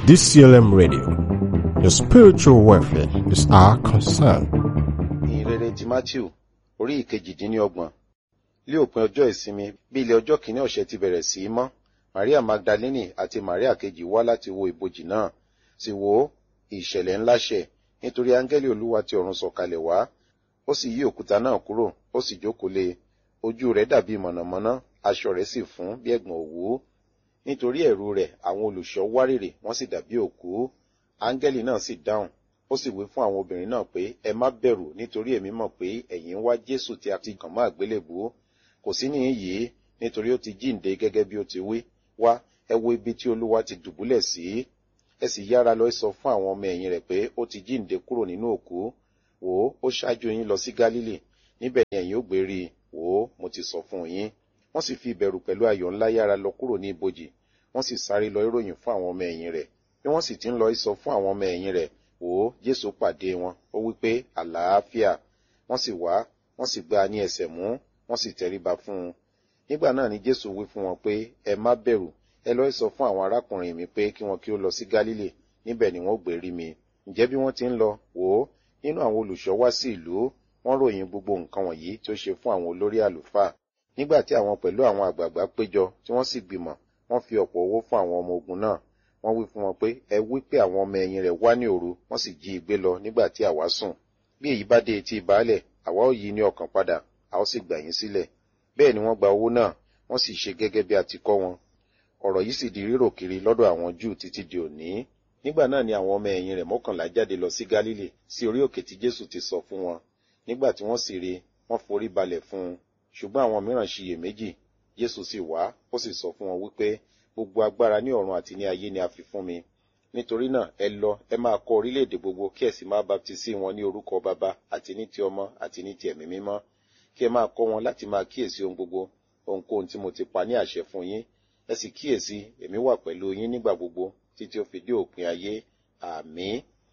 DCLM Radio. Your spiritual welfare is our concern. ìhìnrere ti matthew orí ìkejìdínlọ́gbọ̀n lé òpin ọjọ́ ìsinmi bí ilẹ̀ ọjọ́ kìíní ọ̀sẹ̀ ti bẹ̀rẹ̀ sí í mọ́ maria magdalene àti maria kejì wá láti wo ibojì náà sì wò ó ìṣẹ̀lẹ̀ ńlá ṣẹ̀ nítorí áńgẹ́lì olúwa ti ọ̀run sọ̀kalẹ̀ wá ó sì yí òkúta náà kúrò ó sì jókòó lé e ojú rẹ̀ dàbí mọ̀nàmọ́ná aṣọ rẹ̀ sì fún bí ẹ̀gbọ̀n òwú nítorí ẹ̀rù rẹ̀ àwọn olùṣọ́ wárìrì wọ́n sì dàbí òkú áńgẹ́lì náà sì dáhùn ó sì wí fún àwọn obìnrin náà pé ẹ má bẹ̀rù nítorí èmi mọ̀ pé ẹ̀yin ń wá jésù tí a ti kàn mọ́ àgbélébùú kò sí níhìn yìí nítorí ó ti jíǹde gẹ́gẹ́ bí ó ti wí wá ẹ wo ibi tí olúwa ti dùbúlẹ̀ sí ẹ sì yára lọ sọ fún àwọn ọmọ ẹ̀yìn rẹ̀ pé ó ti jíǹde kúrò nínú òkú wò ó ó ṣáájú yín lọ sí gálílì níbẹ̀ ni ẹ̀yin ó gbé rí i wò ó mo ti sọ fún yín wọ́n sì fi ìbẹ̀rù pẹ̀lú ayọ̀ ńlá yára lọ kúrò ní ibojì wọ́n sì sáré lọ ìròyìn fún àwọn ọmọ ẹ̀yìn rẹ̀ bí wọ́n sì ti ń lọ sọ fún àwọn ọmọ ẹ̀yìn rẹ̀ wò ó jésù pàdé wọn ó wí pé àlàáfíà wọ́n sì wá wọ́n sì gbá a ní ẹsẹ̀ mú wọ́n sì tẹríba fún un nígbà náà ni jésù wí fún wọn pé ẹ má bẹ̀rù ẹ lọ sọ fún àwọn arákùnrin mi pé kí wọn kí ó lọ sí gálílì níbẹ̀ ni wọ́n gbé rí mi ǹjẹ́ bí wọ́n ti ń lọ wò ó nínú àwọn olùṣọ́ wá sí ìlú wọ́n ròyìn gbogbo nǹkan wọ̀nyí tí ó ṣe fún àwọn olórí àlùfáà nígbà tí àwọn pẹ̀lú àwọn àgbààgbà péjọ tí wọ́n sì gbìmọ̀ wọ́n fi ọ̀pọ̀ owó fún àwọn ọmọ ogun náà wọ́n wí fún wọn pé ẹ wí pé àwọn ọmọ ẹ̀yìn rẹ̀ wá ní òru wọ́n sì jí i gbé lọ nígbà tí àwa sùn bí èyí bá dé etí ìbálẹ̀ àwa ó yí ní ọkàn padà a ó sì gbà yín sílẹ̀ bẹ́ẹ̀ ni wọ́n gba owó náà wọ́n sì ṣe gẹ́gẹ́ bí a ti kọ́ wọn ọ̀rọ̀ yìí sì di rírò kiri lọ́dọ̀ àwọn júù títí di òní nígbà náà ni àwọn ọmọ ẹ̀yìn rẹ̀ mọ́kànlá jáde lọ sí gálílì sí orí òkè tí jésù ti sọ fún wọn nígbà tí wọ́n sì rí wọ́n forí balẹ̀ fún un ṣùgbọ́n àwọn mìíràn ṣiyèméjì jésù sì wá ó sì sọ fún wọn wípé gbogbo agbára ní ọ̀run àti ní ayé ni a fi fún mi nítorí náà ẹ lọ ẹ máa kọ orílẹ̀-èdè gbogbo kí ẹ sì máa baptisi wọn ní orúkọ baba àti ní ti ọmọ àti ní ti ẹ̀mí mímọ́ kí ẹ máa kọ́ wọn láti máa kíyèsí ohun gbogbo ohunkóhun tí mo ti pa ní àṣẹ fún yín ẹ sì kíyèsí èmi wà pẹ̀lú yín nígbà gbogbo títí ó fi dé òpin ayé àmín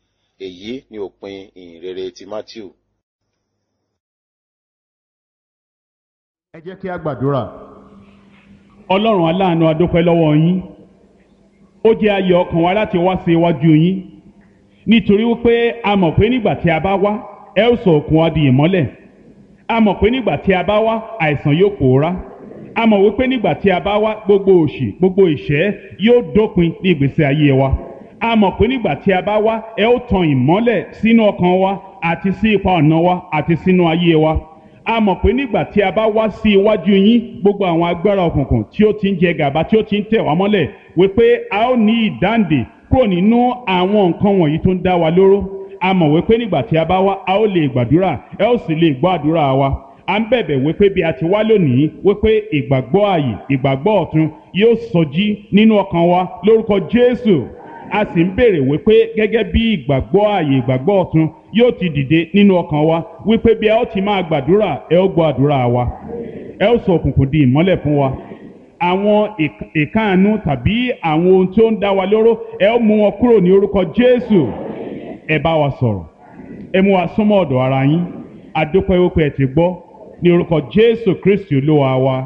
èyí ni òpin ìhìnrere ti matthew. ẹ jẹ́ kí a gbàdúrà ọlọ́run aláàánú adúpẹ́ lọ́wọ́ yín ó jẹ́ ayọ̀ ọkàn wa láti wá sí iwájú yín nítorí wípé a mọ̀ pé nígbà tí a bá wá ẹ ó sọ òkun wa di ìmọ́lẹ̀ a mọ̀ pé nígbà tí a bá wá àìsàn yóò pòórá a mọ̀ wípé nígbà tí a bá wá gbogbo òṣì gbogbo ìṣẹ́ yóò dópin ní ìgbésí ayé wa a mọ̀ pé nígbà tí a bá wá ẹ ó tan ìmọ́lẹ̀ sínú ọkàn wa àti sí ipa ọ̀nà wa àti sínú ayé wa a mọ̀ pé nígbà tí a bá wá sí iwájú yín gbogbo àwọn agbára òkùnkùn tí ó ti ń jẹ gàba tí ó ti ń tẹ̀ wá mọ́lẹ̀ wípé a ó ní ìdáǹdè kúrò nínú àwọn nǹkan wọ̀nyí tó ń dá wa lóró a mọ̀ wípé nígbà tí a bá wá a ó lè gbàdúrà ẹ ó sì lè gbọ́ àdúrà wa a ń bẹ̀bẹ̀ wípé bí a ti wá lónìí wípé ìgbàgbọ́ ààyè ìgbàgbọ́ ọ̀tun yóò sọjí nínú ọkàn wa lórúkọ Jésù a sì ń béèrè wípé gẹ́gẹ́ bí ìgbàgbọ́ ààyè ìgbàgbọ́ ọ̀tun yóò ti dìde nínú ọkàn wa wípé bí ẹ ó ti máa gbàdúrà ẹ ó gbọ́ àdúrà wa ẹ ó sọ òkùnkùn di ìmọ́lẹ̀ fún wa àwọn ìkáàánú tàbí àwọn ohun tí ó ń dá wa lóró ẹ ó mú wọn kúrò ní orúkọ Jésù ẹ bá wa sọ̀rọ̀ ẹ mú wa súnmọ́ ọ̀dọ̀ ara yín adúpẹ́ wípé ẹ ti gbọ́ ní orúkọ Jésù Kristi olúwa wa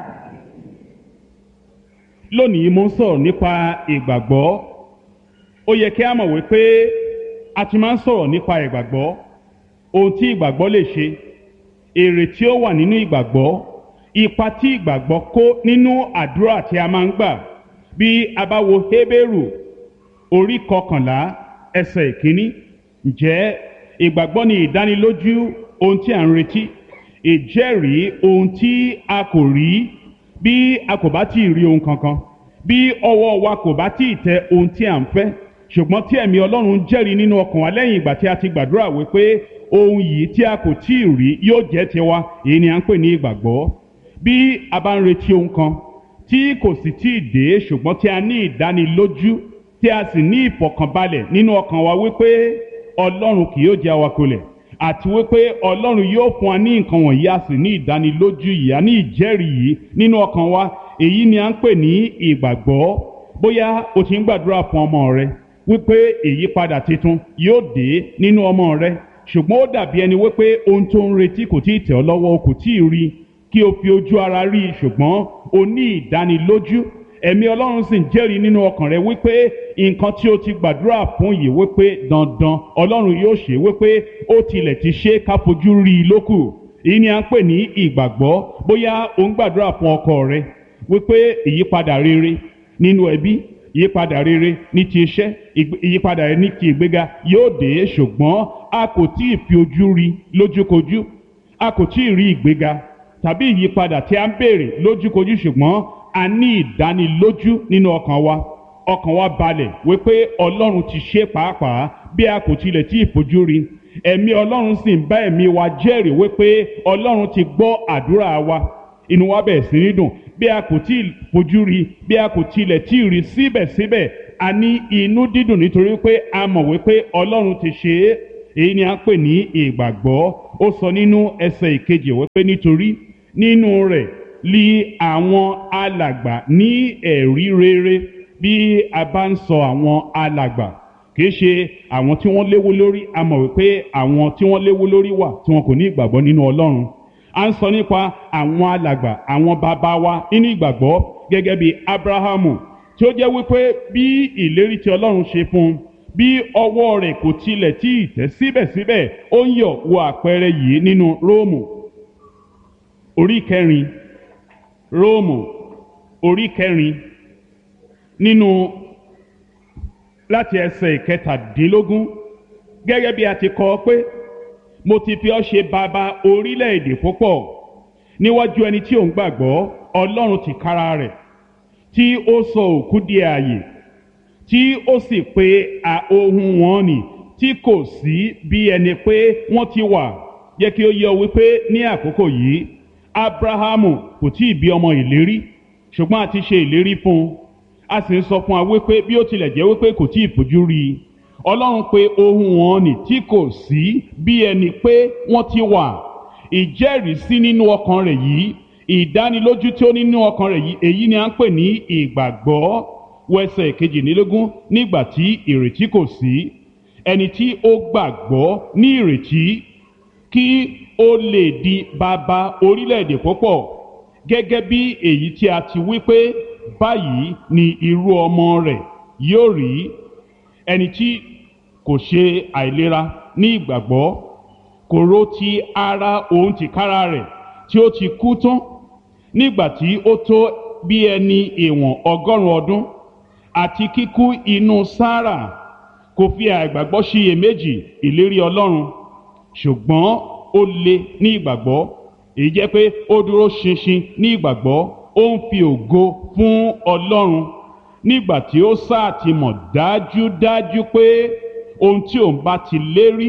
lónìí mo ń sọ̀rọ̀ nípa ìgbàgbọ́ ó yẹ kí a mọ̀ wípé a ti máa ń sọ̀rọ̀ nípa ìgbàgbọ́ ohun tí ìgbàgbọ́ lè ṣe èrè tí ó wà nínú ìgbàgbọ́ ipa tí ìgbàgbọ́ kó nínú àdúrà tí a máa ń gbà bí a bá wo Hébérù orí kọkànlá ẹsẹ̀ ìkíní ǹjẹ́ ìgbàgbọ́ ni ìdánilójú ohun tí a ń retí ìjẹ́rìí ohun tí a kò rí bí a kò bá tí ì rí ohun kankan bí ọwọ́ wa kò bá tí ì tẹ ohun tí a ń fẹ́ ṣùgbọ́n tí ẹ̀mí ọlọ́run jẹ́rìí nínú ọkàn wa lẹ́yìn ìgbà tí a ti gbàdúrà wípé ohun yìí tí a kò tí ì rí yóò jẹ́ tiwa èyí ni à ń pè ní ìgbàgbọ́ bí a bá ń retí ohun kan tí kò sì tí ì dé ṣùgbọ́n tí a ní ìdánilójú tí a sì ní ìfọ̀kànbalẹ̀ nínú ọkàn wa wípé ọlọ́run kì yóò jẹ́ awakolẹ̀ àti wípé ọlọ́run yóò fún wa ní nǹkan wọ̀nyí a sì ní ìdánilójú yìí a ní ìjẹ́rìí yìí nínú ọkàn wa èyí ni à ń pè ní ìgbàgbọ́ bóyá o ti ń gbàdúrà fún ọmọ rẹ wípé ìyípadà tuntun yóò dé nínú ọmọ rẹ ṣùgbọ́n ó dàbí ẹni wípé ohun tó ń retí kò tí ì tẹ̀ ọ́ lọ́wọ́ o kò tí ì rí kí o fi ojú ara rí i ṣùgbọ́n o ní ìdánilójú ẹ̀mí ọlọ́run sì ń jẹ́rìí nínú ọkàn rẹ wípé nǹkan tí o ti gbàdúrà fún yìí wípé dandan ọlọ́run yóò ṣe wípé ó tilẹ̀ ti ṣe ká fojú rí i lókù èyí ni à ń pè ní ìgbàgbọ́ bóyá o ń gbàdúrà fún ọkọ rẹ wípé ìyípadà rere nínú ẹbí ìyípadà rere ní ti iṣẹ́ ìyípadà rere ní ti ìgbéga yóò dé ṣùgbọ́n a kò tí ì fi ojú rí lójúkojú a kò tí ì rí ìgbéga tàbí ìyípadà tí a ń béèrè lójúkojú ṣùgbọ́n a ní ìdánilójú nínú ọkàn wa ọkàn wa balẹ̀ wípé ọlọ́run ti ṣe pàápàá bí a kò tilẹ̀ tí ì fojú rí ẹ̀mí ọlọ́run sì ń bá ẹ̀mí wa jẹ́rìí wípé ọlọ́run ti gbọ́ àdúrà wa inú wa bẹ̀rẹ̀ sí ní dùn bí a kò tí ì fojú rí bí a kò tilẹ̀ tí ì rí síbẹ̀síbẹ̀ a ní inú dídùn nítorí pé a mọ̀ wípé ọlọ́run ti ṣe é èyí ni a ń pè ní ìgbàgbọ́ ó sọ nínú ẹsẹ̀ ìkejì wípé nítorí nínú rẹ̀ li àwọn alàgbà ní ẹ̀rí rere bí a bá ń sọ àwọn alàgbà kìí ṣe àwọn tí wọ́n léwu lórí a mọ̀ wípé àwọn tí wọ́n léwu lórí wà tí wọn kò ní ìgbàgbọ́ nínú ọlọ́run a ń sọ nípa àwọn alàgbà àwọn bàbá wa nínú ìgbàgbọ́ gẹ́gẹ́ bí abrahamu tí ó jẹ́ wípé bí ìlérí tí ọlọ́run ṣe fún un bí ọwọ́ rẹ̀ kò tilẹ̀ tí ì tẹ́ síbẹ̀síbẹ̀ ó ń yọ̀ wo àpẹẹrẹ yìí nínú róòmù orí kẹrin róòmù orí kẹrin nínú láti ẹsẹ̀ ìkẹtàdínlógún gẹ́gẹ́ bí a ti kọ pé mo ti fi ọ́ ṣe bàbá orílẹ̀-èdè púpọ̀ níwájú ẹni tí ò ń gbàgbọ́ ọlọ́run ti kára rẹ̀ tí ó sọ òkú di ààyè tí ó sì pe ohun wọn nì tí kò sí bí ẹni pé wọ́n ti wà jẹ́ kí ó yé ọ wípé ní àkókò yìí abrahamu kò tí ì bí ọmọ ìlérí ṣùgbọ́n a ti ṣe ìlérí fún un a sì ń sọ fún wa wípé bí ó tilẹ̀ jẹ́ wípé kò tí ì fojú rí i ọlọ́run pe ohun wọn nì tí kò sí bí ẹni pé wọ́n ti wà ìjẹ́rìísí nínú ọkàn rẹ̀ yìí ìdánilójú tí ó nínú ọkàn rẹ̀ yìí èyí ni à ń pè ní ìgbàgbọ́ wẹsẹ̀ kejìlélógún nígbà tí ìrètí kò sí ẹni tí ó gbàgbọ́ ní ìrètí kí ó lè di bàbá orílẹ̀-èdè púpọ̀ gẹ́gẹ́ bí èyí tí a ti wí pé báyìí ni irú ọmọ rẹ̀ yóò rí ẹni tí kò ṣe àìlera ní ìgbàgbọ́ kò rò ti ara òun tìkára rẹ̀ tí ó ti kú tán nígbà tí ó tó bí ẹni ìwọ̀n ọgọ́rùn-ún ọdún àti kíkú inú sáárà kò fi àìgbàgbọ́ ṣiyèméjì ìlérí ọlọ́run ṣùgbọ́n ó le ní ìgbàgbọ́ èyí jẹ́ pé ó dúró ṣinṣin ní ìgbàgbọ́ ó ń fi ògo fún ọlọ́run nígbà tí ó sáà ti mọ̀ dájúdájú pé ohun tí òun bá ti lérí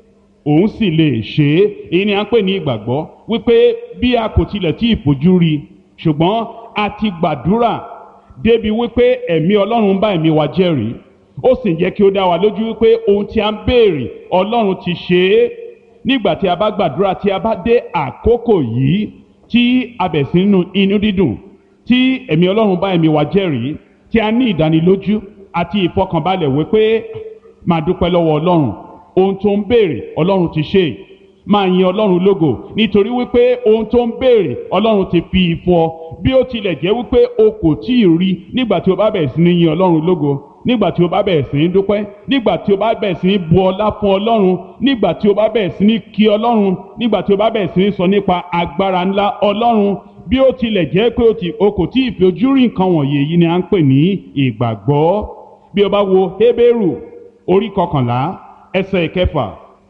òun sì lè ṣe é èyí ni à ń pè ní ìgbàgbọ́ wípé bí a kò tilẹ̀ tí ì fojú rí i ṣùgbọ́n a ti gbàdúrà débi wípé ẹ̀mí ọlọ́run bá ẹ̀mí wa jẹ́rìí ó sì ń jẹ́ kí ó dá wa lójú wípé ohun tí a ń béèrè ọlọ́run ti ṣe é nígbà tí a bá gbàdúrà tí a bá dé àkókò yìí tí a bẹ̀ sí nínú inú dídùn tí ẹ̀mí ọlọ́run bá ẹ̀mí wa jẹ́rìí tí a ní ìdánilójú àti ìfọkànbalẹ̀ wípé máa dúpẹ́ lọ́wọ́ ọlọ́run ohun tó ń béèrè ọlọ́run ti ṣe máa yin ọlọ́run lógo nítorí wípé ohun tó ń béèrè ọlọ́run ti fi fún ọ bí ó tilẹ̀ jẹ́ wípé o kò tí ì rí nígbà tí o bá bẹ̀rẹ̀ sí ní yin ọlọ́run lógo nígbà tí o bá bẹ̀rẹ̀ sí ní dúpẹ́ nígbà tí o bá bẹ̀rẹ̀ sí ní bu ọlá fún ọlọ́run nígbà tí o bá bẹ̀rẹ̀ sí ní kí ọlọ́run nígbà tí o bá bẹ̀rẹ̀ sí ní sọ nípa agbára ńlá ọlọ́run bí ó tilẹ̀ jẹ́ pé o kò tí ì fi ojú rí nǹkan wọ̀nyí èyí ni à ń pè ní ìgbàgbọ́ bí o bá wo Hébérù orí kọkànlá ẹsẹ̀ ìkẹfà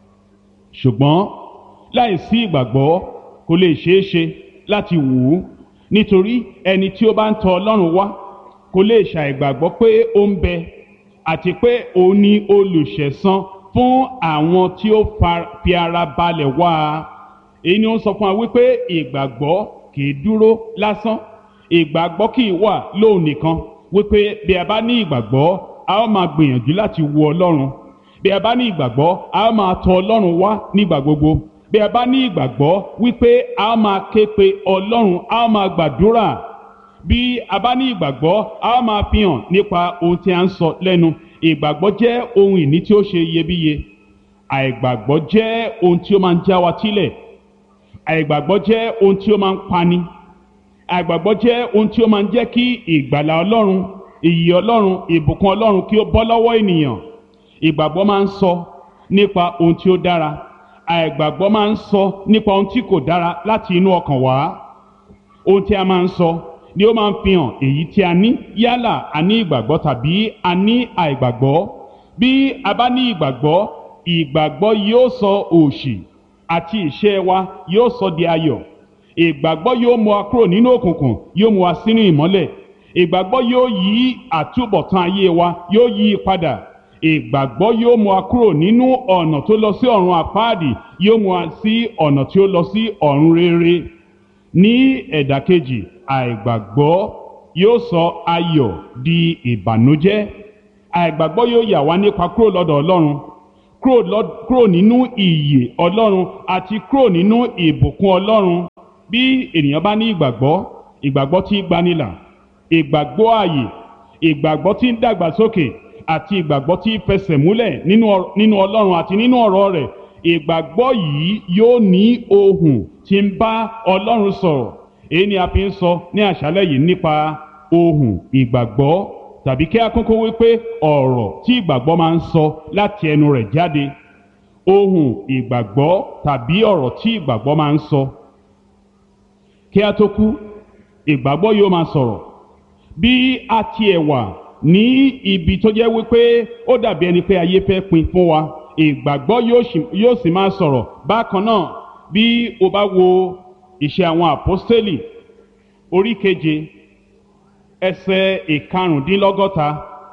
ṣùgbọ́n láìsí ìgbàgbọ́ kò lè ṣeé ṣe láti wù ú nítorí ẹni tí ó bá ń tọ̀ Ọlọ́run wá kò lè ṣàìgbàgbọ́ pé ó ń bẹ àti pé òun ni olùṣẹ̀san fún àwọn tí ó fi ara balẹ̀ wá a èyí ni ó ń sọ fún wa wípé ìgbàgbọ́ kì í dúró lásán ìgbàgbọ́ kì í wà lóun nìkan wípé bí a bá ní ìgbàgbọ́ a ó máa gbìyànjú láti wo Ọlọ́run bí a bá ní ìgbàgbọ́ a ó máa tọ̀ Ọlọ́run wá nígbà gbogbo bí a bá ní ìgbàgbọ́ wípé a ó máa ké pe Ọlọ́run a ó máa gbàdúrà bí a bá ní ìgbàgbọ́ a ó máa fi hàn nípa ohun tí a ń sọ lẹ́nu ìgbàgbọ́ jẹ́ ohun ìní tí ó ṣe iyebíye àìgbàgbọ́ jẹ́ ohun tí ó máa ń já wa tílẹ̀ àìgbàgbọ́ jẹ́ ohun tí ó máa ń pani àìgbàgbọ́ jẹ́ ohun tí ó máa ń jẹ́ kí ìgbàlà ọlọ́run ìyè ọlọ́run ìbùkún ọlọ́run kí ó bọ́ lọ́wọ́ ènìyàn ìgbàgbọ́ máa ń sọ nípa ohun tí ó dára àìgbàgbọ́ máa ń sọ nípa ohun tí kò dára láti inú ọkàn wá ohun tí a máa ń sọ ni ó máa ń fi hàn èyí tí a ní yálà a ní ìgbàgbọ́ tàbí a ní àìgbàgbọ́ bí a bá ní ìgbàgbọ́ ìgbàgbọ́ yóò sọ òṣì àti ìṣẹ́ wa yóò sọ di ayọ̀ ìgbàgbọ́ yóò mú wa kúrò nínú òkùnkùn yóò mú wa sínú ìmọ́lẹ̀ ìgbàgbọ́ yóò yí àtúbọ̀tán ayé wa yóò yí i padà ìgbàgbọ́ yóò mú wa kúrò nínú ọ̀nà tó lọ sí ọ̀run àpáàdì yóò mú wa sí ọ̀nà tí ó lọ sí ọ̀run rere ní ẹ̀dà kejì àìgbàgbọ́ yóò sọ ayọ̀ di ìbànújẹ́ àìgbàgbọ́ yóò yà wá nípa kúrò lọ́dọ̀ ọlọ́run kúrò lọ- kúrò nínú ìyè ọlọ́run àti kúrò nínú ìbùkún ọlọ́run bí ènìyàn bá ní ìgbàgbọ́ ìgbàgbọ́ tí gbanilà ìgbàgbọ́ ààyè ìgbàgbọ́ tí ń dàgbàsókè àti ìgbàgbọ́ tí ń fẹsẹ̀ múlẹ̀ nínú ọ- nínú ọlọ́run àti nínú ọ̀rọ̀ rẹ̀ ìgbàgbọ́ yìí yóò ní ohùn tí ń bá ọlọ́run sọ̀rọ̀ èyí ni a fi ń sọ ní àṣálẹ́ yìí nípa ohùn ìgbàgbọ́ tàbí kí a kúkú wípé ọ̀rọ̀ tí ìgbàgbọ́ máa ń sọ láti ẹnu rẹ̀ jáde ohùn ìgbàgbọ́ tàbí ọ̀rọ̀ tí ìgbàgbọ́ máa ń sọ kí a tó kú ìgbàgbọ́ yóò máa sọ̀rọ̀ bí a tiẹ̀ wà ní ibi tó jẹ́ wípé ó dàbí ẹni pé ayé fẹ́ pin fún wa ìgbàgbọ́ yóò sì- yóò sì máa sọ̀rọ̀ bákan náà bí o bá wo ìṣe àwọn àpọ́stélì orí keje ẹsẹ̀ ìkarùndínlọ́gọ́ta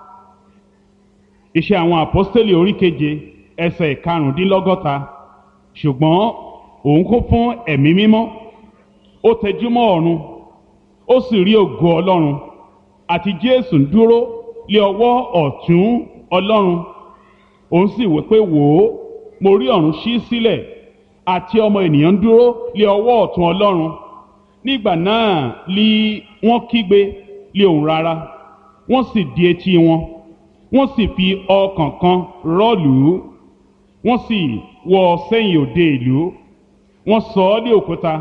iṣẹ́ àwọn àpọ́stélì orí keje ẹsẹ̀ ìkarùndínlọ́gọ́ta ṣùgbọ́n òun kún fún ẹ̀mí mímọ́ ó tẹjúmọ́ ọ̀run ó sì rí ògo ọlọ́run àti jésù ń dúró lé ọwọ́ ọ̀tún ọlọ́run òun sì wí pé wò ó mo rí ọ̀run ṣí sílẹ̀ àti ọmọ ènìyàn ń dúró lé ọwọ́ ọ̀tún ọlọ́run nígbà náà li wọ́n kígbe lé òun rárá wọ́n sì di etí wọn wọ́n sì fi ọkàn kan rọ́ọ̀lù ú wọ́n sì wọ́ ọ sẹ́yìn òde ìlú wọ́n sọ ọ́ lé òkúta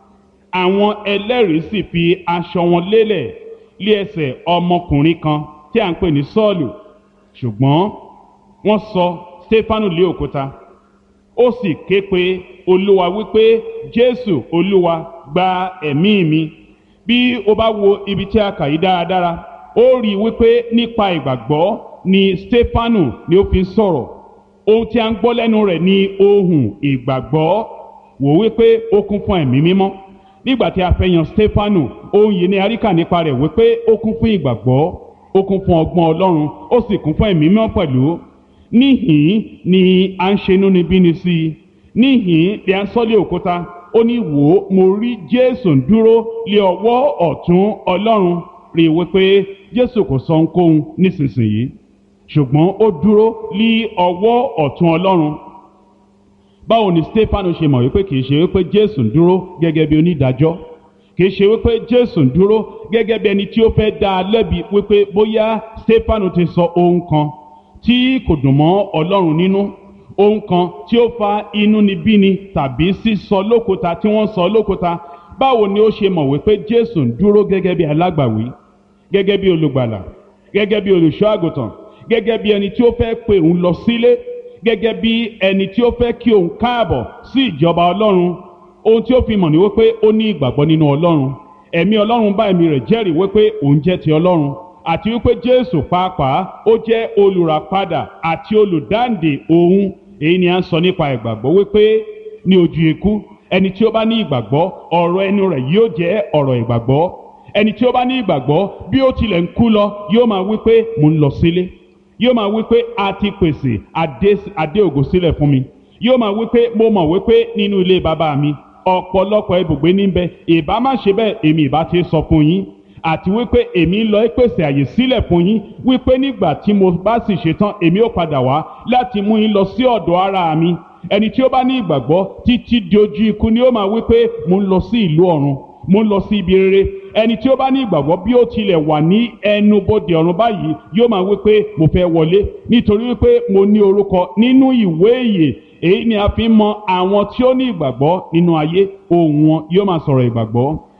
àwọn ẹlẹ́rìí sì fi aṣọ wọn lélẹ̀ lé ẹsẹ̀ ọmọkùnrin kan tí à ń pè ní sọ́ọ̀lù ṣùgbọ́n wọ́n sọ stefanu lé òkúta ó sì ké pe olúwa wípé jésù olúwa gba ẹ̀mí mi bí o bá wo ibi tí a kà yí dáradára ó rí i wípé nípa ìgbàgbọ́ ni stefanu ni ó fi ń sọ̀rọ̀ ohun tí a ń gbọ́ lẹ́nu rẹ̀ ni ohùn ìgbàgbọ́ wò wípé ó kún fún ẹ̀mí mímọ́ nígbà tí a fẹ́ yan stefanu ohun yìí ni aríkà nípa rẹ̀ wípé ó kún fún ìgbàgbọ́ ó kún fún ọgbọ́n ọlọ́run ó sì kún fún ẹ̀mí mímọ́ pẹ̀lú níhìn ni à ń ṣe inúnibíni sí i níhìn ni à ń sọ́lé òkúta ó ní wò ó mo rí jésù ń dúró lé ọwọ́ ọ̀tún ọlọ́run rí i wípé jésù kò sọ ohunkóhun nísinsìnyí ṣùgbọ́n ó dúró lé ọwọ́ ọ̀tún ọlọ́run báwo ni stefano ṣe mọ̀ wípé kìí ṣe wípé jésù ń dúró gẹ́gẹ́ bí onídàájọ́ kìí ṣe wípé jésù ń dúró gẹ́gẹ́ bí ẹni tí ó fẹ́ dá a lẹ́bi wípé bóyá stefano ti sọ ohun kan tí kò dùn mọ́ ọlọ́run nínú ohun kan tí ó fa inúnibíni tàbí sísọ lókúta tí wọ́n sọ lókúta báwo ni ó ṣe mọ̀ wípé jésù ń dúró gẹ́gẹ́ bí alágbàwí gẹ́gẹ́ bí olùgbàlà gẹ́gẹ́ bí olùṣọ́ àgùntàn gẹ́gẹ́ bí ẹni tí ó fẹ́ pè òun lọ sílé gẹ́gẹ́ bí ẹni tí ó fẹ́ kí òun káàbọ̀ sí ìjọba ọlọ́run ohun tí ó fi mọ̀ ní wípé ó ní ìgbàgbọ́ nínú ọlọ́run ẹ̀mí ọlọ́run bá ẹ̀mí rẹ̀ jẹ́rìí wípé òun jẹ́ ti ọlọ́run àti wípé jésù pàápàá ó jẹ́ olùràpadà àti olùdáǹdè òun èyí ni à ń sọ nípa ìgbàgbọ́ wípé ní ojú ikú ẹni tí ó bá ní ìgbàgbọ́ ọ̀rọ̀ ẹnu rẹ̀ yóò jẹ́ ọ̀rọ̀ ìgbàgbọ́ ẹni tí ó bá ní ìgbàgbọ́ bí ó tilẹ̀ ń kú lọ yóò máa wípé mò ń lọ sílé yóò máa wí pé a ti pèsè adé adé ògo sílẹ̀ fún mi yóò máa wí pé mo mọ̀ wí pé nínú ilé bàbá mi ọ̀pọ̀lọpọ̀ ibùgbé níbẹ̀ ìbá má ṣe bẹ́ẹ̀ èmi ìbá ti sọ fún yín àti wípé èmi ń lọ pèsè àyè sílẹ̀ fún yín wípé nígbà tí mo bá sì ṣetán èmi ó padà wá láti mú yín lọ sí ọ̀dọ̀ ara mi ẹni tí ó bá ní ìgbàgbọ́ títí di ojú ikú ni ó máa wí pé mo ń lọ sí ìlú ọ̀run mo ń lọ sí ibi rere ẹni tí ó bá ní ìgbàgbọ́ bí ó tilẹ̀ wà ní ẹnubodè ọ̀run báyìí yóò máa wí pé mo fẹ́ wọlé nítorí wípé mo ní orúkọ nínú ìwé ìyè èyí ni a fi ń mọ àwọn tí ó ní ìgbàgbọ́ nínú ayé ohùn wọn yóò máa sọ̀rọ̀ ìgbàgbọ́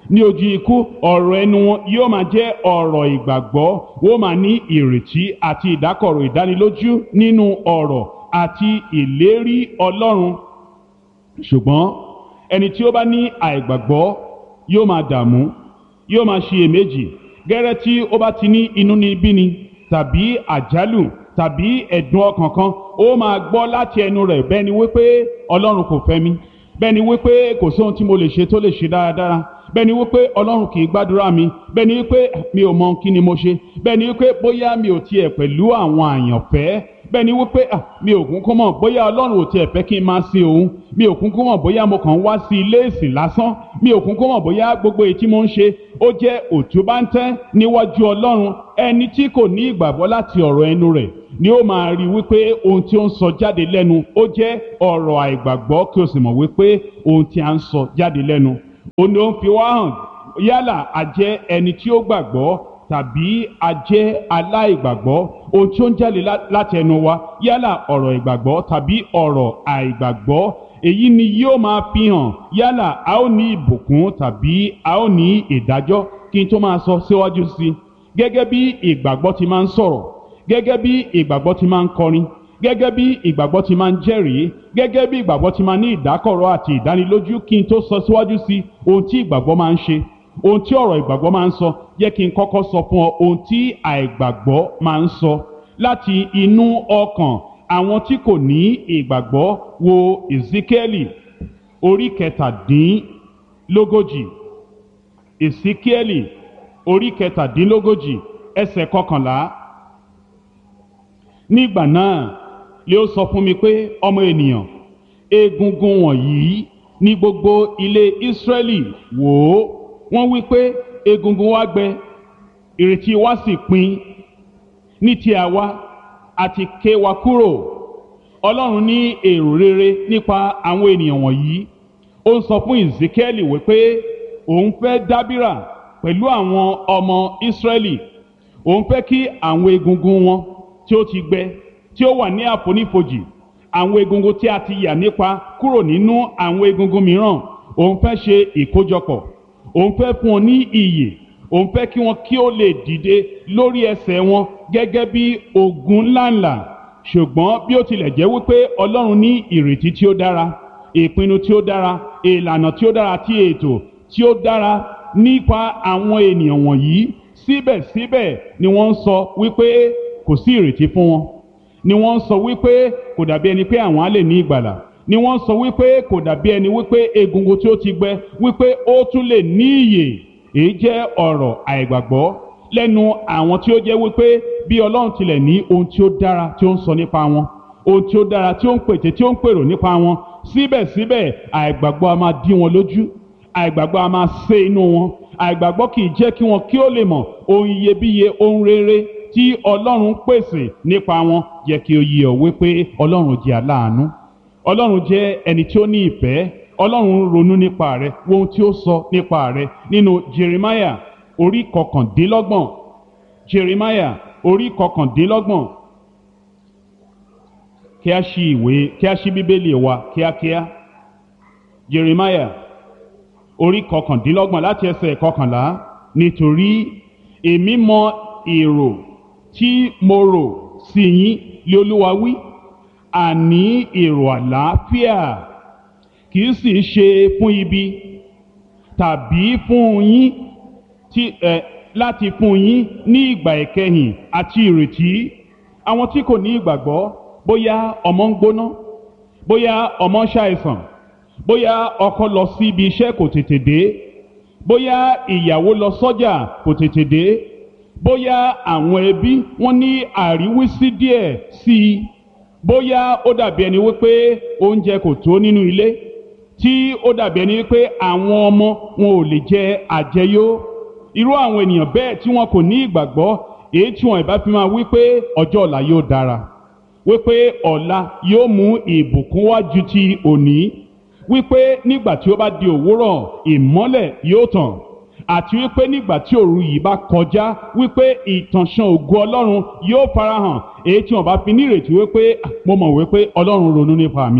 ní ojú ikú ọ̀rọ̀ ẹnu wọn yóò máa jẹ́ ọ̀rọ̀ ìgbàgbọ́ wọ́n máa ní ìrètí àti ìdákọ̀rọ̀ ìdánilójú nínú ọ̀rọ̀ àti ìlérí ọlọ́run ṣùgbọ́n ẹni tí ó bá ní àìgbàgbọ́ yóò máa dààmú yóò máa ṣiyèméjì gẹ́rẹ́ tí ó bá ti ní inúnibíni tàbí àjálù tàbí ẹ̀dùn ọkàn kan ó máa gbọ́ láti ẹnu rẹ̀ bẹ́ẹ̀ ni wípé ọlọ́run kò fẹ́ mi bẹ́ẹ̀ ni wípé kò sóhun tí mo lè ṣe tó lè ṣe dáradára bẹ́ẹ̀ ni wípé ọlọ́run kì í gbàdúrà mi bẹ́ẹ̀ ni wípé mi ò mọ kí ni mo ṣe bẹ́ẹ̀ ni wípé bóyá mi ò tiẹ̀ pẹ̀lú àwọn àyànfẹ́ bẹ́ẹ̀ ni wípé mi ò kúnkún mọ̀ bóyá ọlọ́run ò tiẹ̀ fẹ́ kí n máa sin òun mi ò kúnkún mọ̀ bóyá mo kàn ń wá sí ilé ìsìn lásán mi ò kúnkún mọ̀ bóyá gbogbo èyí tí mo ń ṣe ó jẹ́ òtúbáńtẹ́ níwájú ọlọ́run ẹni tí kò ní ìgbàgbọ́ láti ọ̀rọ̀ ẹnu rẹ̀ ni ó máa rí wípé ohun tí ó ń sọ jáde lẹ́nu ó jẹ́ ọ̀rọ̀ àìgbàgbọ́ kí o sì mọ̀ wípé ohun tí a ń sọ jáde lẹ́nu òun ni ó ń fi wá hàn yálà a jẹ́ ẹni tí ó gbàgbọ́ tàbí a jẹ́ aláìgbàgbọ́ ohun tí ó ń jáde láti ẹnu wa yálà ọ̀rọ̀ ìgbàgbọ́ tàbí ọ̀rọ̀ àìgbàgbọ́ èyí ni yóò máa fi hàn yálà a ó ní ìbùkún tàbí a ó ní ìdájọ́ kí n tó máa sọ síwájú sí i gẹ́gẹ́ bí ìgbàgbọ́ ti máa ń sọ̀rọ̀ gẹ́gẹ́ bí ìgbàgbọ́ ti máa ń kọrin gẹ́gẹ́ bí ìgbàgbọ́ ti máa ń jẹ́rìí gẹ́gẹ́ bí ìgbàgbọ́ ti máa ní ìdákọ̀rọ̀ àti ìdánilójú kí n tó sọ síwájú sí ohun tí ìgbàgbọ́ máa ń ṣe ohun tí ọ̀rọ̀ ìgbàgbọ́ máa ń sọ jẹ́ kí n kọ́kọ́ sọ fún ọ ohun tí àìgbàgbọ́ máa ń sọ láti inú ọkàn àwọn tí kò ní ìgbàgbọ́ wo Ezekieli orí kẹtàdínlógójì Ezekieli orí kẹtàdínlógójì ẹsẹ̀ kọkànlá nígbà náà lé ó sọ fún mi pé ọmọ ènìyàn egungun wọ̀nyí ní gbogbo ilé Ísírẹ́lì wò ó wọ́n wí pé egungun wa gbẹ ìrètí wa sì pin ní ti àwa àti ké wa kúrò Ọlọ́run ní èrò rere nípa àwọn ènìyàn wọ̀nyí ó ń sọ fún Ezekiel wípé òun fẹ́ dábìrà pẹ̀lú àwọn ọmọ Ísírẹ́lì òun fẹ́ kí àwọn egungun wọn tí ó ti gbẹ tí ó wà ní àfonífojì àwọn egungun tí a ti yà nípa kúrò nínú àwọn egungun mìíràn òun fẹ́ ṣe ìkójọpọ̀ òun fẹ́ fún wọn ní iyè òun fẹ́ kí wọn kí ó lè dìde lórí ẹsẹ̀ wọn gẹ́gẹ́ bí ogun ńláńlá ṣùgbọ́n bí ó tilẹ̀ jẹ́ wípé Ọlọ́run ní ìrètí tí ó dára ìpinnu tí ó dára ìlànà tí ó dára àti ètò tí ó dára nípa àwọn ènìyàn wọ̀nyí síbẹ̀síbẹ̀ ni wọ́n ń sọ wípé kò sí ìrètí fún wọn ni wọ́n ń sọ wípé kò dàbí ẹni pé àwọn á lè ní ìgbàlà ni wọ́n ń sọ wípé kò dàbí ẹni wípé egungun tí ó ti gbẹ wípé ó tún lè ní ìyè èyí jẹ́ ọ̀rọ̀ àìgbàgbọ́ lẹ́nu àwọn tí ó jẹ́ wípé bí Ọlọ́run tilẹ̀ ní ohun tí ó dára tí ó ń sọ nípa wọn ohun tí ó dára tí ó ń pètè tí ó ń pèrò nípa wọn síbẹ̀síbẹ̀ àìgbàgbọ́ a máa dí wọn lójú àìgbàgbọ́ a máa sé inú wọn àìgbàgbọ́ kì í jẹ́ kí wọn kí ó lè mọ̀ ohun iyebíye ohun rere tí Ọlọ́run pèsè nípa wọn jẹ́ kí ó yé ọ wípé Ọlọ́run jẹ́ aláàánú Ọlọ́run jẹ́ ẹni tí ó ní ìfẹ́ Ọlọ́run ronú nípa rẹ wo ohun tí ó sọ nípa rẹ nínú Jeremiah orí kọkàndínlọ́gbọ̀n Jeremiah orí kọkàndínlọ́gbọ̀n kí a ṣí ìwé kí a ṣí bíbélì wa kíákíá Jeremiah orí kọkàndínlọ́gbọ̀n láti ẹsẹ̀ kọkànlá nítorí èmi mọ èrò tí mo rò sí yín lé Olúwa wí àní èrò àlàáfíà kì í sì ṣe fún ibi tàbí fún yín tí ẹ láti fún yín ní ìgbà ìkẹyìn àti ìrètí àwọn tí kò ní ìgbàgbọ́ bóyá ọmọ ń gbóná bóyá ọmọ ń ṣàìsàn bóyá ọkọ lọ sí ibi iṣẹ́ kò tètè dé bóyá ìyàwó lọ sọ́jà kò tètè dé bóyá àwọn ẹbí wọn ní àríwísí díẹ̀ sí i bóyá ó dàbí ẹni wípé oúnjẹ kò tó nínú ilé tí ó dàbí ẹni wípé àwọn ọmọ wọn ò lè jẹ àjẹyó irú àwọn ènìyàn bẹ́ẹ̀ tí wọn kò ní ìgbàgbọ́ èyí tí wọn ìbá fi máa wípé ọjọ́ ọ̀la yóò dára wípé ọ̀la yóò mú ìbùkún wá ju ti òní wípé nígbà tí ó bá di òwúrọ̀ ìmọ́lẹ̀ yóò tàn àti wípé nígbà tí òru yìí bá kọjá wípé ìtànṣán ògo ọlọ́run yóò farahàn èyí tí wọn bá fi nírètí wípé mo mọ̀ wípé ọlọ́run ronú nípa mi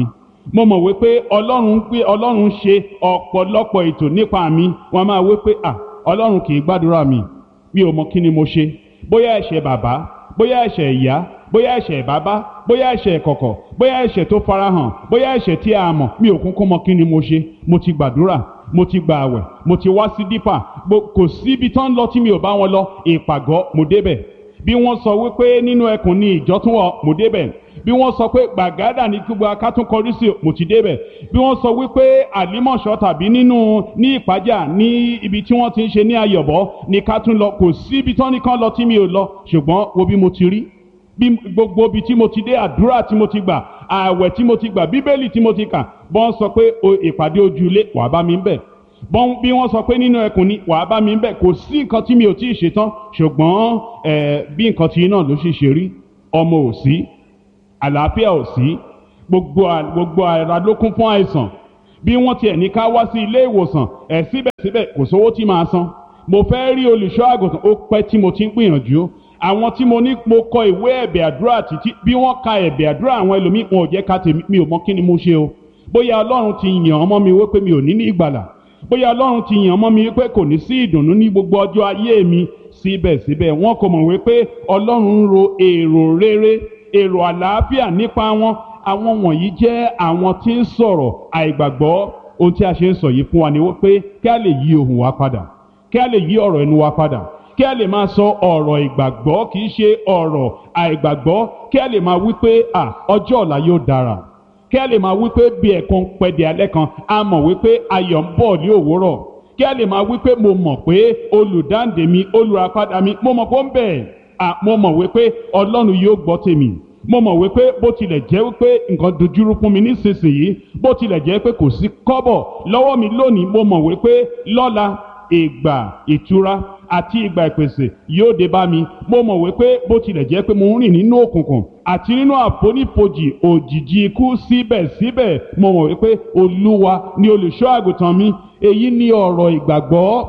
mo mọ̀ wípé ọlọ́run ń pé ọlọ́run ń ṣe ọ̀pọ̀lọpọ̀ ètò nípa mi wọ́n máa wípé à ọlọ́run kì í gbàdúrà mi mi ò mọ kí ni mo ṣe bóyá ẹ̀ṣẹ̀ bàbá bóyá ẹ̀ṣẹ̀ ìyá bóyá ẹ̀ṣẹ̀ bàbá bóyá ẹ̀ṣẹ̀ ìkọ̀kọ̀ bóyá ẹ̀ṣẹ̀ tó farahàn bóyá ẹ̀ṣẹ̀ tí a mọ̀ mi ò kúnkún mọ kí ni mo ṣe mo ti gbàdúrà mo ti gba àwẹ̀ mo ti wá sí dípà kò síbi tán lọ tí mi ò bá wọn lọ ìpàgọ́ mo débẹ̀ bí wọ́n sọ wípé nínú ẹkùn ni ìjọ tún wọ̀ mo débẹ̀ bí wọ́n sọ pé gbàgádà ní gbogbo akátúnkọrí sí mo ti débẹ̀ bí wọ́n sọ wípé àlímọ̀ṣọ́ tàbí nínú ní ìpájà ní ibi tí wọ́n ti ń ṣe ní ayọ̀bọ ní ká tún lọ kò sí ibi tán nìkan lọ tí mi ò lọ ṣùgbọ́n wo bí mo ti rí bí gbogbo ibi tí mo ti dé àdúrà tí mo ti gbà ààwẹ̀ tí mo ti gbà bíbélì tí mo ti kà bọ́n sọ pé ìpàdé ojúlé wàá bá mi ń bẹ̀ bọ́n bí wọ́n sọ pé nínú ẹkùn ni wàá bá mi ń bẹ̀ kò sí nǹkan tí mi ò tí ì ṣetán ṣùgbọ́n bí nǹkan tí náà ló ṣe ṣe rí ọmọ ò sí àlàáfíà ò sí gbogbo gbogbo ara ló kún fún àìsàn bí wọ́n tiẹ̀ ní ká wá sí ilé ìwòsàn ẹ̀ síbẹ̀síbẹ̀ kò sówó tí màá san mo fẹ́ rí olùṣọ́ àgùntàn ó pẹ́ tí mo ti ń gbìyànjú àwọn tí mo ní mo kọ ìwé ẹ̀bẹ̀ àdúrà títí bí wọ́n ka ẹ̀bẹ̀ àdúrà àwọn ẹlòmíì wọn ò jẹ́ ká tèmi mi ò mọ kí ni mo ṣe o bóyá ọlọ́run ti yàn ọmọ mi wípé mi ò ní ní ìgbàlà bóyá ọlọ́run ti yàn ọmọ mi wípé kò ní sí ìdùnnú ní gbogbo ọjọ́ ayé mi síbẹ̀síbẹ̀ wọn kò mọ̀ wípé ọlọ́run ń ro èrò rere èrò àlàáfíà nípa wọn àwọn wọ̀nyí jẹ́ àwọn tí ń sọ̀rọ̀ àìgbàgbọ́ ohun tí a ṣe ń sọ yìí fún wa ni wípé kí a lè yí ohùn wa padà kí a lè yí ọ̀rọ̀ ẹnu wa padà kí a lè máa sọ ọ̀rọ̀ ìgbàgbọ́ kì í ṣe ọ̀rọ̀ àìgbàgbọ́ kí a lè máa wí pé à ọjọ́ ọ̀la yóò dára kí a lè máa wí pé bí ẹ̀kan pẹ̀dẹ̀ alẹ́ kan a mọ̀ wípé ayọ̀ ń bọ̀ ní òwúrọ̀ kí a lè máa wí pé mo mọ̀ pé olùdáǹdè mi olùràpadà mi mo mọ̀ pé ó ń bẹ̀ à mo mọ̀ wípé ọlọ́run yóò gbọ́ tèmi mo mọ̀ wípé bó tilẹ̀ jẹ́ wípé nǹkan dojúrú fún mi nísinsìnyí bó tilẹ̀ jẹ́ pé kò sí kọ́bọ̀ lọ́wọ́ mi lónìí mo mọ̀ wípé lọ́la ìgbà ìtura àti ìgbà ìpèsè yóò dé bá mi mo mọ̀ wípé bó tilẹ̀ jẹ́ pé mo ń rìn nínú òkùnkùn àti nínú àfonífojì òjìji ikú síbẹ̀síbẹ̀ mo mọ̀ wípé olúwa ni olùṣọ́ àgùntàn mi èyí ni ọ̀rọ̀ ìgbàgbọ́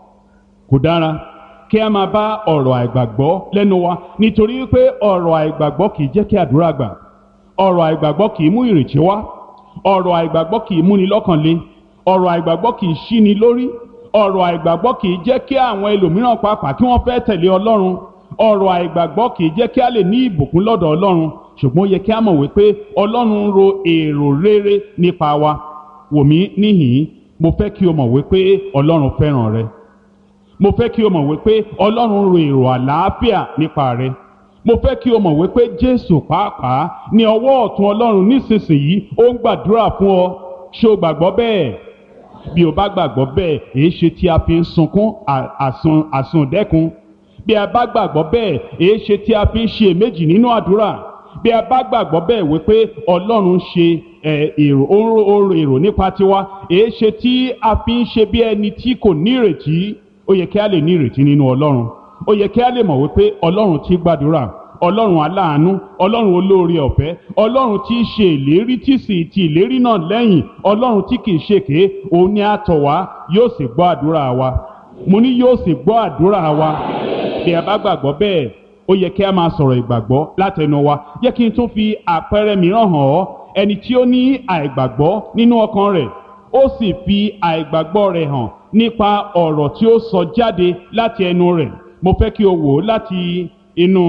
kò dára kí a máa bá ọ̀rọ̀ àìgbàgbọ́ lẹ́nu wa nítorí wípé ọ̀rọ̀ àìgbàgbọ́ kì í jẹ́ kí àdúrà gbà ọ̀rọ̀ àìgbàgbọ́ kì í mú ìrètí wá ọ̀rọ̀ àìgbàgbọ́ kì í múni lọ́kàn le ọ̀rọ̀ àìgbàgbọ́ kì í ṣíni lórí ọ̀rọ̀ àìgbàgbọ́ kì í jẹ́ kí àwọn ẹlòmíràn pàápàá kí wọ́n fẹ́ tẹ̀lé ọlọ́run ọ̀rọ̀ àìgbàgbọ́ kì í jẹ́ kí a lè ní ìbùkún lọ́dọ̀ ọlọ́run ṣùgbọ́n ó yẹ kí a mọ̀ wípé ọlọ́run ń ro èrò rere nípa wa wò mí níhìn-ín mo fẹ́ kí o mọ̀ wípé ọlọ́run fẹ́ràn rẹ mo fẹ́ kí o mọ̀ wípé ọlọ́run ro èrò àlàáfíà nípa rẹ mo fẹ́ kí o mọ̀ wípé jésù pàápàá ní ọwọ́ ọ̀tún ọlọ́run nísinsìnyí ó ń gbàdúrà fún ọ ṣé o gbàgbọ́ bẹ́ẹ̀ bí o bá gbàgbọ́ bẹ́ẹ̀ èé ṣe tí a fi ń sunkún àsun àsundẹ́kun bí a bá gbàgbọ́ bẹ́ẹ̀ èé ṣe tí a fi ń ṣe èméjì nínú àdúrà bí a bá gbàgbọ́ bẹ́ẹ̀ wípé ọlọ́run ṣe èrò oró èrò nípa tiwa èé ṣe tí a fi ń ṣe bí ẹni tí kò ní ìrètí ó yẹ kí a lè ní ìrètí nínú ọlọ́run ó yẹ kí a lè mọ̀ wípé ọlọ́run ti gbàdúrà ọlọ́run aláàánú ọlọ́run olóore ọ̀fẹ́ ọlọ́run tí í ṣe ìlérí tí sì ti ìlérí náà lẹ́yìn ọlọ́run tí kì í ṣèké òun ni a tọ̀ wá yóò sì gbọ́ àdúrà wa mo ní yóò sì gbọ́ àdúrà wa bí a bá gbàgbọ́ bẹ́ẹ̀ ó yẹ kí a máa sọ̀rọ̀ ìgbàgbọ́ látẹnu wa yẹ kí n tún fi àpẹẹrẹ mìíràn hàn ọ́ ẹni tí ó ní àìgbàgbọ́ nínú ọkàn rẹ̀ ó sì fi àìgbàgbọ́ rẹ̀ hàn nípa ọ̀rọ̀ tí ó sọ jáde láti ẹnu rẹ̀ mo fẹ́ kí o wò ó láti inú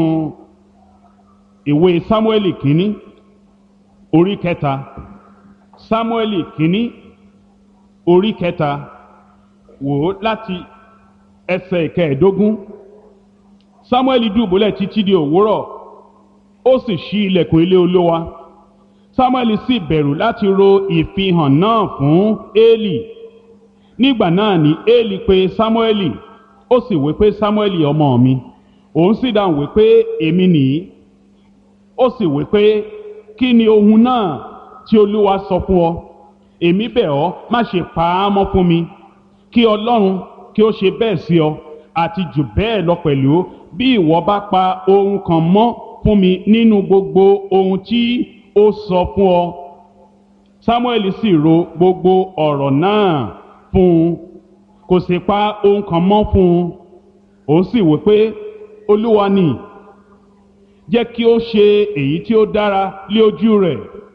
ìwé sámúẹ́lì kínní orí kẹta sámúẹ́lì kínní orí kẹta wò ó láti ẹsẹ̀ ìkẹẹ̀ẹ́dógún sámúẹ́lì dùbúlẹ̀ títí di òwúrọ̀ ó sì ṣí ilẹ̀kùn ilé olówa sámúẹ́lì sì bẹ̀rù láti ro ìfihàn náà fún éèlì nígbà náà ni éèlì pè sámúẹ́lì ó sì wí pé sámúẹ́lì ọmọ mi òun sì dáhùn wí pé èmi nìyí ó sì wí pé kí ni ohun náà tí olúwa sọ fún ọ èmi bẹ̀ ọ́ má ṣe pa á mọ́ fún mi kí ọlọ́run kí ó ṣe bẹ́ẹ̀ sí ọ àti jù bẹ́ẹ̀ lọ pẹ̀lú bí ìwọ bá pa ohun kan mọ́ fún mi nínú gbogbo ohun tí ó sọ fún ọ samuel sì ro gbogbo ọ̀rọ̀ náà fún un kò sì pa ohun kan mọ́ fún un òun sì wí pé olúwa ni jẹ́ kí ó ṣe èyí tí ó dára lé ojú rẹ̀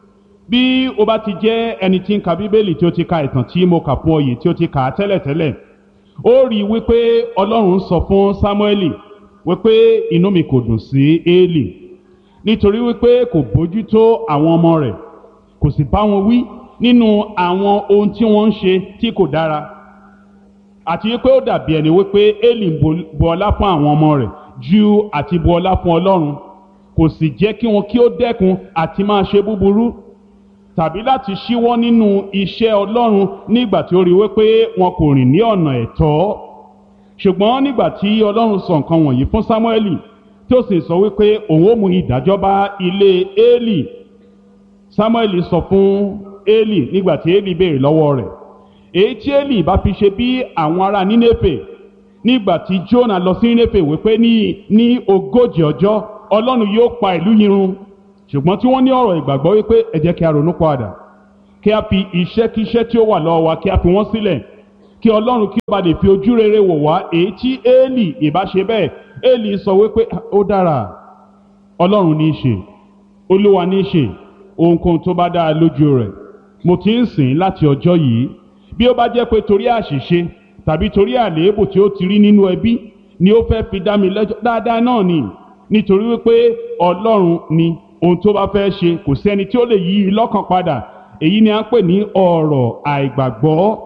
bí o bá ti jẹ́ ẹni tí ń ka bíbélì tí ó ti ka ìtàn tí mo kà fún ọ yìí tí ó ti kà á tẹ́lẹ̀tẹ́lẹ̀ ó rí i wípé ọlọ́run sọ fún sámúẹ́lì wípé inú mi kò dùn sí éèlì nítorí wípé kò bójútó àwọn ọmọ rẹ̀ kò sì bá wọn wí nínú àwọn ohun tí wọ́n ń ṣe tí kò dára àti wípé ó dàbí ẹni wípé éèlì ń bu ọlá fún àwọn ọmọ rẹ̀ ju àti bu ọlá fún ọlọ́run kò sì jẹ́ kí wọn kí ó dẹ́kun àti máa ṣe búburú tàbí láti ṣíwọ́ nínú iṣẹ́ ọlọ́run nígbà tí ó rí wípé wọn kò rìn ní ọ̀nà ẹ̀tọ́ ṣùgbọ́n nígbà tí ọlọ́run sọ nǹkan wọ̀nyí fún sámúẹ́lì tí ó sì sọ wípé òun ó mú ìdájọ́ bá ilé éèlì sámúẹ́lì sọ fún éèlì nígbà tí éèlì béèrè lọ́wọ́ rẹ̀ èyí tí éèlì bá fi ṣe bí àwọn ará nínéfè nígbà tí jónà lọ sí nínéfè wípé ní ní ogójì ọjọ́ ọlọ́run yóò pa ìlú yìí run ṣùgbọ́n tí wọ́n ní ọ̀rọ̀ ìgbàgbọ́ wípé ẹ jẹ́ kí a ronú padà kí a fi iṣẹ́kíṣẹ́ tí ó wà lọ́wọ́ wa kí a fi wọ́n sílẹ̀ kí ọlọ́run kí ó bá lè fi ojú rere wò wá èyí tí éèlì ìbá ṣe bẹ́ẹ̀ éèlì sọ wípé ó dára ọlọ́run ní í ṣe olúwa ní í ṣe ohunkóhun tó bá dáa lójú rẹ̀ mo ti ń sìn láti ọjọ́ yìí bí ó bá jẹ́ pé torí àṣìṣe tàbí torí àléébù tí ó ti rí nínú ẹbí ni ó fẹ́ fi dá mi lẹ́jọ́ dáadáa náà ni nítorí wípé ọlọ́run ni ohun tó bá fẹ́ ṣe kò sẹ́ni tí ó lè yí i lọ́kàn padà èyí ni à ń pè ní ọ̀rọ̀ àìgbàgbọ́.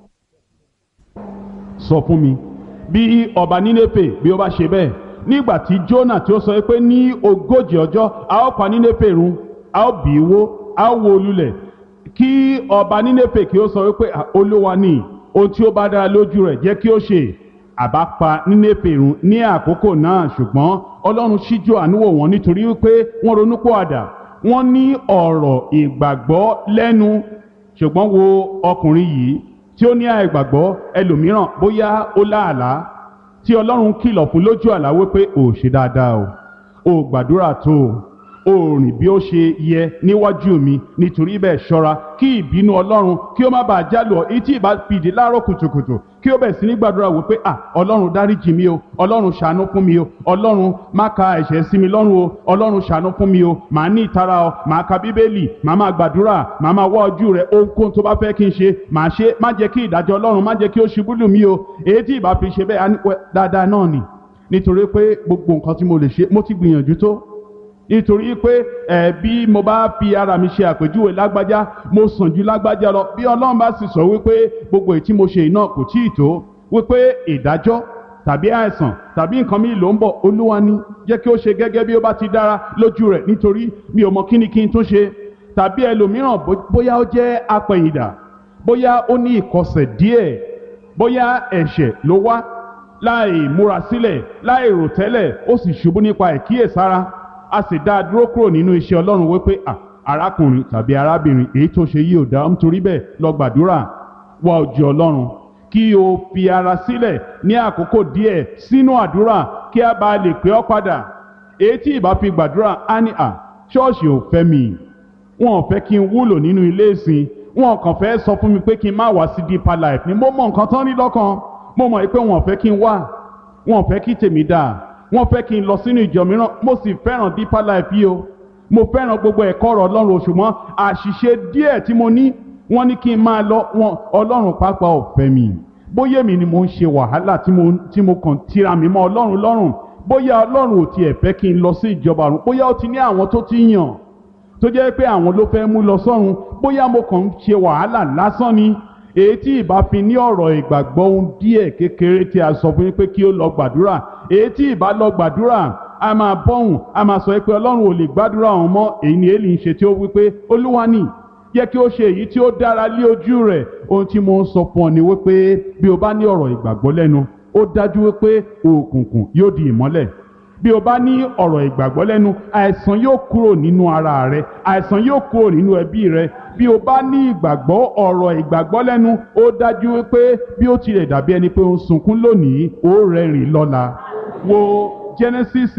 sọ fún mi bí ọba nínéfè bí ó bá ṣe bẹ́ẹ̀ nígbà tí Jónà tí ó sọ pé ní ogójì ọjọ́ a ó pa nínéfè run a ó bì í wó a ó wó lulẹ̀ kí ọba nínéfè kí ó sọ wípé olúwa ni ohun tí ó bá dára lójú rẹ̀ jẹ́ kí ó ṣe àbá pa nínéfè run ní àkókò náà ṣùgbọ́n ọlọ́run ṣíjú àánú wò wọ́n nítorí wípé wọ́n ronúpìwàdà wọ́n ní ọ̀rọ̀ ìgbàgbọ́ lẹ́nu ṣùgbọ́n wo ọkùnrin yìí tí ó ní àìgbàgbọ́ ẹlòmíràn bóyá ó láàlá tí ọlọ́run kìlọ̀ fún lójú àlá wípé ò ṣe dáadáa o ò gbàdúrà tó o ò rìn bí ó ṣe yẹ níwájú mi nítorí bẹ́ẹ̀ ṣọ́ra kí ìbínú ọlọ́run kí ó má bàa jálù ọ etí ìbá fìdí láàárọ̀ kùtùkùtù kí ó bẹ̀ sí ní gbàdúrà wípé à ọlọ́run dáríjì mi o ọlọ́run ṣàánú fún mi o ọlọ́run má ka ẹ̀ṣẹ̀ sí mi lọ́rùn o ọlọ́run ṣàánú fún mi o màá ní ìtara o màá ka bíbélì màá máa gbàdúrà màá máa wá ojú rẹ ohunkóhun tó bá fẹ́ kí n ṣe màá ṣe má jẹ́ kí ìdájọ́ ọlọ́run má jẹ́ kí ó ṣubú lù mí o èyí tí ìbá fi ṣe bẹ́ẹ̀ dáadáa náà nì nítorí pé gbogbo nǹkan tí mo lè ṣe mo ti gbìyànjú tó nítorí pé ẹ bí mo bá fi ara mi ṣe àpèjúwe lágbájá mo sàn ju lágbájá lọ bí ọlọ́run bá sì sọ wípé gbogbo èyí tí mo ṣe iná kò tíì tó wípé ìdájọ́ tàbí àìsàn tàbí nǹkan mi ló ń bọ̀ olúwa ni jẹ́ kí ó ṣe gẹ́gẹ́ bí ó bá ti dára lójú rẹ̀ nítorí mi ò mọ kíni kí n tó ṣe tàbí ẹlòmíràn bóyá ó jẹ́ apẹ̀yìndà bóyá ó ní ìkọsẹ̀ díẹ̀ bóyá ẹ̀ṣẹ̀ ló wá láì múra sílẹ̀ láì rò tẹ́lẹ̀ ó sì ṣubú nípa ìkíyèsára a sì dá a dúró kúrò nínú iṣẹ́ ọlọ́run wípé à arákùnrin tàbí arábìnrin èyí tó ṣe yìí ò dá nítorí bẹ́ẹ̀ lọ gbàdúrà wá ojú ọlọ́run kí o fi ara sílẹ̀ ní àkókò díẹ̀ sínú àdúrà kí a bá lè pè ọ́ padà èyí tí ìbá fi gbàdúrà á ní à ṣọ́ọ̀ṣì ò fẹ́ mi wọn ò fẹ́ kí n wúlò nínú ilé ìsìn wọn kàn fẹ́ sọ fún mi pé kí n má wá sí deeper life ni mo mọ nǹkan tán ní lọ́kàn mo mọ̀ pé wọn ò fẹ́ kí n wá wọn ò fẹ́ kí tèmi dáa wọ́n fẹ́ kí n lọ sínú ìjọ mìíràn mo sì fẹ́ràn deeper life yìí o mo fẹ́ràn gbogbo ẹ̀kọ́ ọ̀rọ̀ ọlọ́run ṣùgbọ́n àṣìṣe díẹ̀ tí mo ní wọ́n ní kí n máa lọ wọn ọlọ́run pàápàá ò fẹ́ mi bóyá èmi ni mo ń ṣe wàhálà tí mo tí mo kàn tira mi mọ́ ọlọ́run lọ́rùn bóyá ọlọ́run ò tiẹ̀ fẹ́ kí n lọ sí ìjọba ọ̀run bóyá ó ti ní àwọn tó ti yàn tó jẹ́ pé àwọn ló fẹ́ mú lọ sọ́run bóyá mo kàn ń ṣe wàhálà lásán ni èyí tí ìbá fi ní ọ̀rọ̀ ìgbàgbọ́ ohun díẹ̀ kékeré tí a sọ fún yín pé kí ó lọ gbàdúrà èyí tí ìbá lọ gbàdúrà a máa bọ́hùn a máa sọ pé ọlọ́run ò lè gbàdúrà òun mọ́ èyí ni èlì ń ṣe tí ó wí pé olúwa ni jẹ́ kí ó ṣe èyí tí ó dára lé ojú rẹ̀ ohun tí mo ń sọ fún ọ ni wípé bí o bá ní ọ̀rọ̀ ìgbàgbọ́ lẹ́nu ó dájú wípé òkùnkùn yóò di ìmọ́lẹ̀ bí o bá ní ọ̀rọ̀ ìgbàgbọ́ lẹ́nu àìsàn yóò kúrò nínú ara rẹ àìsàn yóò kúrò nínú ẹbí rẹ bí o bá ní ìgbàgbọ́ ọ̀rọ̀ ìgbàgbọ́ lẹ́nu ó dájú wípé bí ó tilẹ̀ dàbí ẹni pé ó ń sunkún lónìí ó rẹ́rìn lọ́la wo Genesis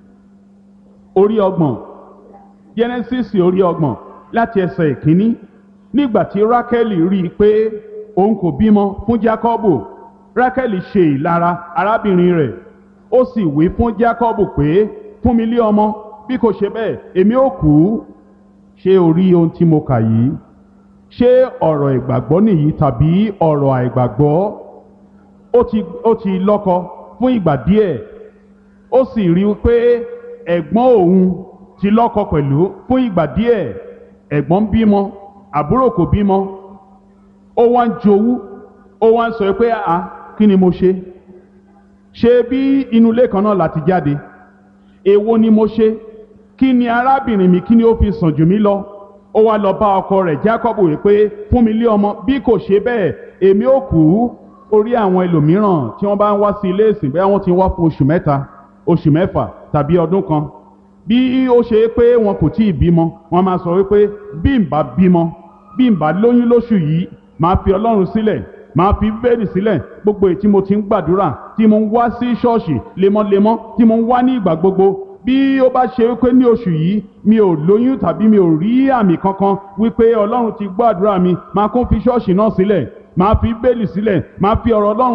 orí ọgbọ̀n Genesis orí ọgbọ̀n láti ẹsẹ̀ ìkíní nígbà tí Rákẹ́lì rí i pé òun kò bímọ fún Jákọ́bù Rákẹ́lì ṣe ìlara arábìnrin rẹ̀ ó sì wí fún Jákọ́bù pé fún mi lé ọmọ bí kò ṣe bẹ́ẹ̀ èmi ó kú ṣé o rí ohun tí mo kà yìí ṣé ọ̀rọ̀ ìgbàgbọ́ nìyí tàbí ọ̀rọ̀ àìgbàgbọ́ ó ti ó ti lọ́kọ fún ìgbà díẹ̀ ó sì rí i pé ẹ̀gbọ́n òun ti lọ́kọ pẹ̀lú fún ìgbà díẹ̀ ẹ̀gbọ́n ń bímọ àbúrò kò bímọ ó wá ń jowú ó wá ń sọ pé àá kí ni mo ṣe ṣé bí inú ilé kan náà láti jáde èwo ni mo ṣe kí ni arábìnrin mi kí ni ó fi sàn jù mí lọ ó wá lọ bá ọkọ rẹ̀ Jákọ́bù wípé fún mi lé ọmọ bí kò ṣe bẹ́ẹ̀ èmi ò kú orí àwọn ẹlòmíràn tí wọ́n bá ń wá sí ilé ìsìn bẹ́ẹ̀ wọ́n ti wá fún oṣù mẹ́ta oṣù mẹ́fà tàbí ọdún kan bí ó ṣe pé wọn kò tí ì bímọ wọ́n máa sọ wípé bí n bá bímọ bí n bá lóyún lóṣù yìí máa fi Ọlọ́run sílẹ̀ máa fi bẹ́ẹ̀lì sílẹ̀ gbogbo èyí tí mo ti ń gbàdúrà tí mo ń wá sí ṣọ́ọ̀ṣì lemọ́lemọ́ tí mo ń wá ní ìgbà gbogbo bí ó bá ṣe wípé ní oṣù yìí mi ò lóyún tàbí mi ò rí àmì kankan wípé Ọlọ́run ti gbọ́ àdúrà mi máa kún fi ṣọ́ọ̀ṣì náà sílẹ̀ máa fi bẹ́ẹ̀lì sílẹ̀ máa fi ọ̀rọ̀ Ọlọ́run